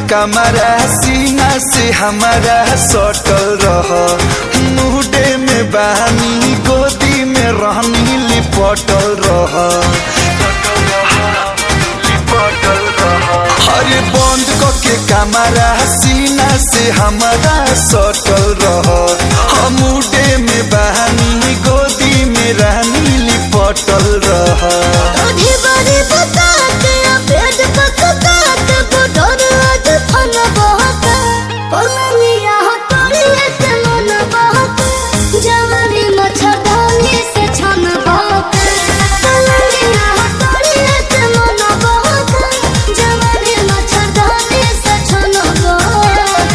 कमरा सीना से हमारा सटल रह मुहडे में बानी गोदी में रहनी लिपटल रह अरे बंद के कमरा सीना से हमारा सटल रह मुडे में बहानी गोदी में रहनी लिपटल रह आधी बारी बतात पेट पकतात बुढ़ोर आज फन बहत पलनिया तोड़िए से मन बहत जवानी मच्छरदानी से छन बहत पलनिया तोड़िए से मन बहत जवानी मच्छरदानी से छन बहत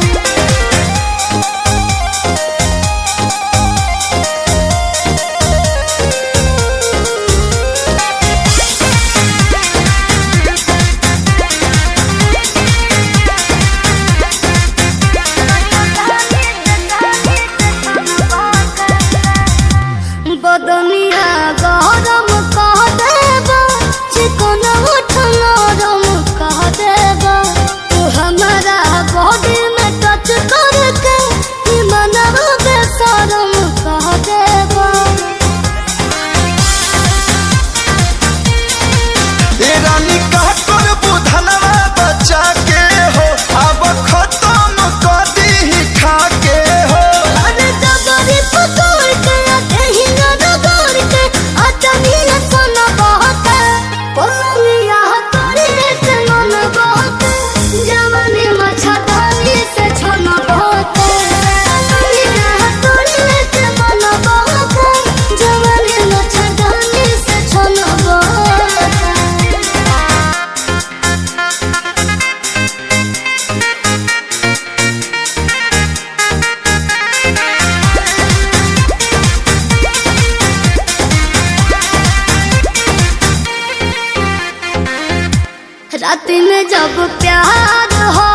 बदनिया गरम कह देबा चिकन उठ नरम कह देबा तू हमारा बॉडी में टच करके ई मनवा बेशरम कह देबा ए रानी का कर बुधनवा बच्चा के हो अब खत्म कर दी खा के हो अरे जबरी पकड़ के कहीं न रगड़ के अचनिया सन बहके पलनिया तोड़ी से मन बहके जवानी मच्छरदानी से छन बहके पलनिया तोड़ी से मन बहके जवानी मच्छरदानी से छन बहके रात में जब प्यार हो